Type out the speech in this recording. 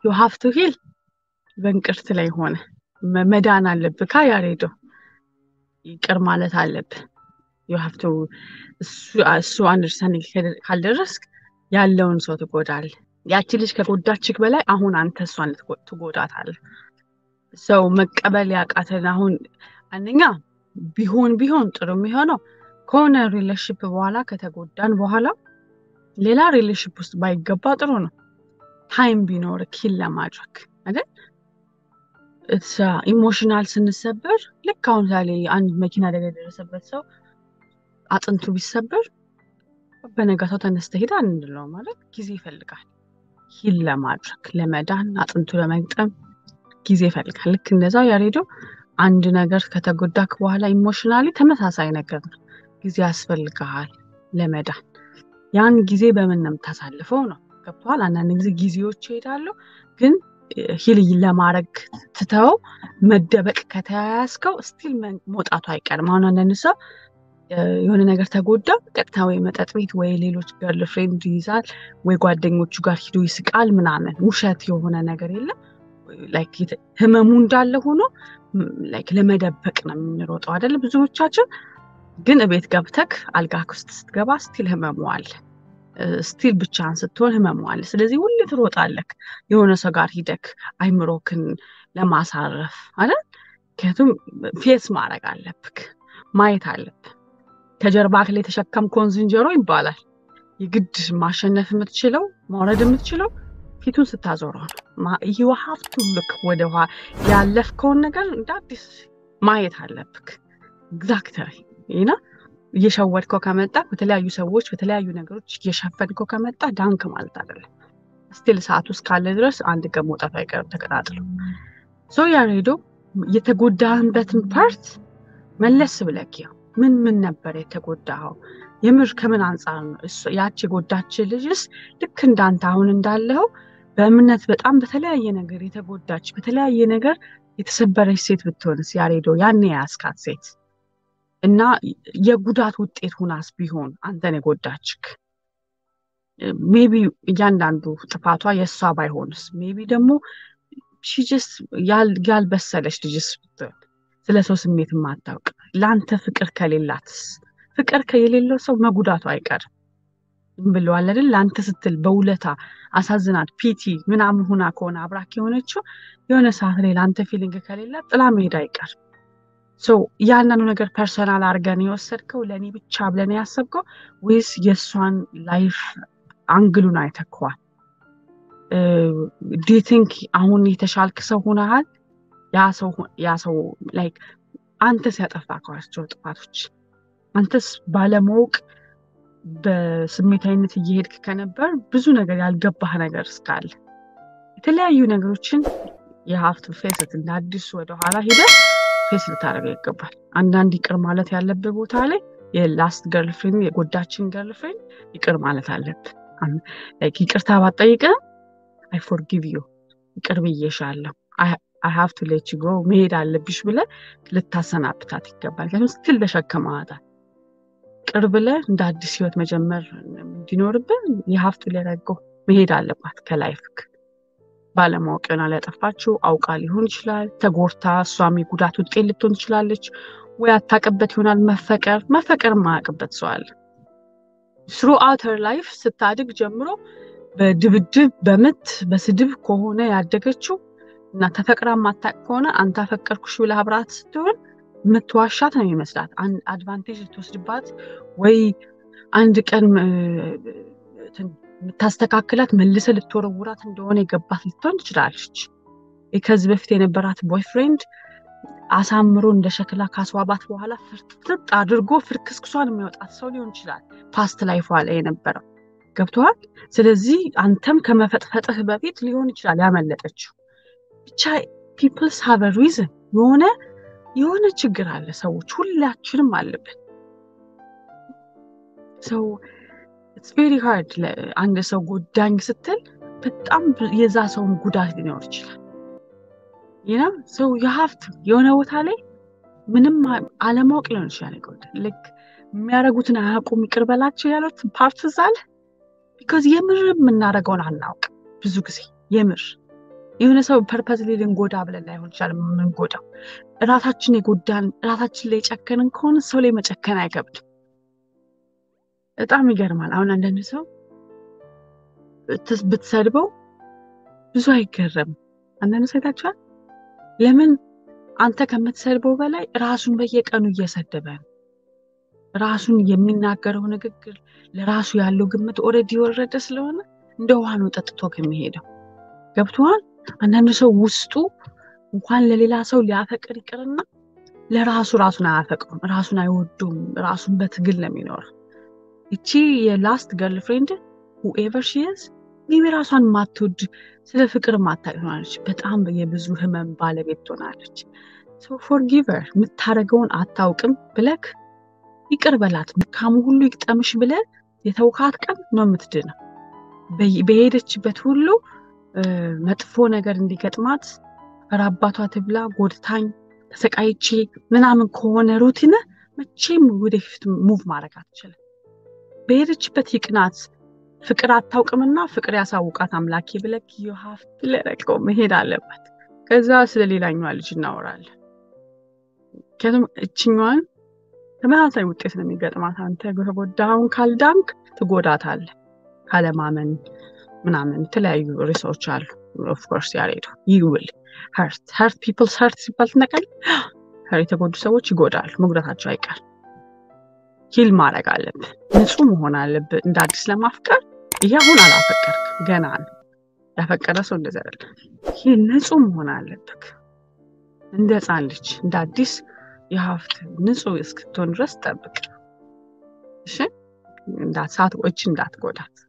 ዩ ሃቭ ቱ ሂል በእንቅርት ላይ ሆነ መዳን አለብህ ካ ያሬዶ ይቅር ማለት አለብህ ዩ ሃቭ ቱ እሱ አንደርስታንዲንግ ካልደረስክ ያለውን ሰው ትጎዳለህ ያቺ ልጅ ከጎዳችክ በላይ አሁን አንተ እሷን ትጎዳታለህ ሰው መቀበል ያቃተን አሁን አንደኛ ቢሆን ቢሆን ጥሩ የሚሆነው ከሆነ ሪሌሽፕ በኋላ ከተጎዳን በኋላ ሌላ ሪሌሽፕ ውስጥ ባይገባ ጥሩ ነው ታይም ቢኖር ኪል ለማድረግ አይደል ኢሞሽናል ስንሰበር ልክ አሁን ዛሬ አንድ መኪና አደጋ የደረሰበት ሰው አጥንቱ ቢሰበር በነጋታው ተነስተ ሄዳ እንለው ማለት ጊዜ ይፈልጋል ሂል ለማድረግ ለመዳን አጥንቱ ለመግጠም ጊዜ ይፈልጋል ልክ እንደዛ ያሬዶ አንድ ነገር ከተጎዳክ በኋላ ኢሞሽናሊ ተመሳሳይ ነገር ነው ጊዜ ያስፈልግሃል ለመዳን ያን ጊዜ በምን ነው የምታሳልፈው ነው ገብተዋል አንዳንድ ጊዜ ጊዜዎች ይሄዳሉ ግን ሂል ለማድረግ ትተው መደበቅ ከተያያዝከው ስቲል መውጣቱ አይቀርም አሁን አንዳንድ ሰው የሆነ ነገር ተጎዳ ቀጥታ ወይ መጠጥ ቤት ወይ ሌሎች ገርል ፍሬንድ ይይዛል ወይ ጓደኞቹ ጋር ሂዶ ይስቃል ምናምን ውሸት የሆነ ነገር የለም ህመሙ እንዳለ ሆኖ ለመደበቅ ነው የምንሮጠው አይደለ ብዙዎቻችን ግን እቤት ገብተክ አልጋ ውስጥ ስትገባ ስቲል ህመሙ አለ ስቲል ብቻህን ስትሆን ህመሙ አለ ስለዚህ ሁሌ ትሮጣለክ የሆነ ሰው ጋር ሂደክ አይምሮክን ለማሳረፍ አይደል ምክንያቱም ፌስ ማድረግ አለብክ ማየት አለብ ከጀርባ ላይ የተሸከምከውን ዝንጀሮ ይባላል የግድ ማሸነፍ የምትችለው ማውረድ የምትችለው ፊቱን ስታዞረው ነው ይህ ሀፍቱ ልክ ወደ ያለፍከውን ነገር እንደ አዲስ ማየት አለብክ ኤግዛክተሪ ይና እየሸወድከው ከመጣ በተለያዩ ሰዎች በተለያዩ ነገሮች እየሸፈንከው ከመጣ ዳንክ ማለት አይደለም ስቲል ሰዓት ውስጥ ካለ ድረስ አንድ ቀን መውጣቱ አይቀርም ተቀጣጥሎ ሶ ያሬዶ የተጎዳህበትን ፓርት መለስ ብለክ ያው ምን ምን ነበር የተጎዳኸው የምር ከምን አንጻር ነው ያች የጎዳች ልጅስ ልክ እንዳንተ አሁን እንዳለው በእምነት በጣም በተለያየ ነገር የተጎዳች በተለያየ ነገር የተሰበረች ሴት ብትሆንስ ያሬዶ ያኔ የያዝካት ሴት እና የጉዳት ውጤት ሁናስ ቢሆን አንተን የጎዳችክ ሜቢ እያንዳንዱ ጥፋቷ የእሷ ባይሆንስ ሜቢ ደግሞ ሺጅስ ያልበሰለች ልጅስ ብትሆን ስለ ሰው ስሜት የማታውቅ ለአንተ ፍቅር ከሌላትስ ፍቅር የሌለው ሰው መጉዳቱ አይቀርም ብለዋል አይደል ለአንተ ስትል በውለታ አሳዝናት ፒቲ ምናምን ሁና ከሆነ አብራክ የሆነችው የሆነ ሰዓት ላይ ለአንተ ፊሊንግ ከሌላት ጥላ መሄድ አይቀርም ያንኑ ነገር ፐርሰናል አድርገን የወሰድከው ለእኔ ብቻ ብለን ያሰብከው ወይስ የእሷን ላይፍ አንግሉን አይተከዋል ዲ ቲንክ አሁን የተሻልክ ሰው ሆነሃል ያ ሰው ላይክ አንተስ ያጠፋከዋቸው ጥፋቶች አንተስ ባለማወቅ በስሜታዊነት እየሄድክ ከነበር ብዙ ነገር ያልገባህ ነገር እስካለ የተለያዩ ነገሮችን የሀፍት ፌስት እንደ አዲሱ ወደኋላ ሄደ ፌስ ልታደርገው ይገባል አንዳንድ ይቅር ማለት ያለብህ ቦታ ላይ የላስት ገርልፍሬንድ የጎዳችን ገርልፍሬንድ ይቅር ማለት አለብህ ይቅርታ ባጠይቅም አይ ፎርጊቭ ዩ ይቅር ብዬሻለሁ አይ ሀቭ ቱ ሌት ጎ መሄድ አለብሽ ብለ ልታሰናብታት ይገባል ምክንያቱም ስትል ተሸክመዋታል ቅር ብለ እንደ አዲስ ህይወት መጀመር እንዲኖርብን የሀፍቱ ሊያደርገው መሄድ አለባት ከላይፍክ ባለማወቅ ይሆናል ያጠፋችው አውቃ ሊሆን ይችላል ተጎርታ እሷም የጉዳት ውጤት ልትሆን ትችላለች ወይ አታቅበት ይሆናል መፈቀር መፈቀር ማያቅበት ሰው አለ ስሩ አውተር ላይፍ ስታድግ ጀምሮ በድብድብ በምት በስድብ ከሆነ ያደገችው እና ተፈቅራ ማታቅ ከሆነ አንተ አፈቀርኩሽ ብለህ አብራት ስትሆን የምትዋሻት ነው ይመስላት አድቫንቴጅ ልትወስድባት ወይ አንድ ቀን የምታስተካክላት መልሰ ልትወረውራት እንደሆነ የገባት ልትሆን ትችላለች ከዚህ በፊት የነበራት ቦይፍሬንድ አሳምሮ እንደ ሸክላ ካስዋባት በኋላ ፍርጥጥ አድርጎ ፍርክስክሷን የሚያወጣት ሰው ሊሆን ይችላል ፓስት ላይፏ ላይ የነበረው ገብተዋል ስለዚህ አንተም ከመፈጥፈጥህ በፊት ሊሆን ይችላል ያመለጠችው ብቻ ፒፕልስ ሃቭ ሪዝን የሆነ የሆነ ችግር አለ ሰዎች ሁላችንም አለብን ሰው ኢትስ ቬሪ ሃርድ አንድ ሰው ጎዳኝ ስትል በጣም የዛ ሰውን ጉዳት ሊኖር ይችላል ይና ሰው የሀፍት የሆነ ቦታ ላይ ምንም አለማወቅ ሊሆን ይችላል ይጎዳ ልክ የሚያደርጉትን አያውቁም ይቅር በላቸው ያሉት ፓርት ዛለ ቢካዝ የምር የምናደርገውን አናውቅ ብዙ ጊዜ የምር የሆነ ሰው ፐርፐዝሊ ልንጎዳ ብለን ላይሆን ይችላል የምንጎዳው። ራሳችን የጎዳን ራሳችን ላይ የጨከንን ከሆነ ሰው ላይ መጨከን አይከብድም። በጣም ይገርማል። አሁን አንዳንድ ሰው ብትሰድበው ብዙ አይገረም። አንዳንድ ሰው አይታችኋል። ለምን አንተ ከምትሰድበው በላይ ራሱን በየቀኑ እየሰደበ ነው። ራሱን የሚናገረው ንግግር ለራሱ ያለው ግምት ኦልሬዲ የወረደ ስለሆነ እንደ ውሃ ነው ጠጥቶ ከሚሄደው። ገብቶሃል? አንዳንድ ሰው ውስጡ እንኳን ለሌላ ሰው ሊያፈቅር ይቅርና ለራሱ ራሱን አያፈቅሩም፣ ራሱን አይወዱም። ራሱን በትግል ነው የሚኖረው። እቺ የላስት ገርል ፍሬንድ ሁኤቨር ሺዝ ሜቢ ራሷን ማትወድ ስለ ፍቅር ማታውቅ ትሆናለች። በጣም የብዙ ህመም ባለቤት ትሆናለች። ፎርጊቨር የምታደርገውን አታውቅም ብለክ ይቅር በላት። መልካሙ ሁሉ ይግጠምሽ ብለ የተውካት ቀን ነው የምትድነው። በሄደችበት ሁሉ መጥፎ ነገር እንዲገጥማት ኧረ አባቷ ትብላ ጎድታኝ ተሰቃይቼ ምናምን ከሆነ ሩቲን መቼም ወደፊት ሙቭ ማድረግ አትችልም። በሄደችበት ይቅናት። ፍቅር አታውቅምና ፍቅር ያሳውቃት አምላኬ ብለክ ዩሀፍ ለረቀው መሄድ አለበት። ከዛ ስለ ሌላኛዋ ልጅ እናወራለን። ምክንያቱም እችኛዋን ተመሳሳይ ውጤት ነው የሚገጥማት። አንተ ከተጎዳውን ካልዳንክ ትጎዳታለህ። ካለማመን ምናምን የተለያዩ ርዕሶች አሉ። ኦፍኮርስ ያሬዱ ይውል ሀርት ሀርት ፒፕልስ ሀርት ሲባል ትነቃል። የተጎዱ ሰዎች ይጎዳሉ፣ መጉዳታቸው አይቀር። ሂል ማድረግ አለብህ፣ ንጹህ መሆን አለብህ። እንደ አዲስ ለማፍቀር ይሄ አሁን አላፈቀርክ ገና ነው። ያፈቀረ ሰው እንደዚ አይደለ። ይህ ንጹህ መሆን አለብህ፣ እንደ ህፃን ልጅ እንደ አዲስ የሀፍት ንጹህ እስክትሆን ድረስ ጠብቅ። እሺ እንዳት ሳት እጅ እንዳትጎዳት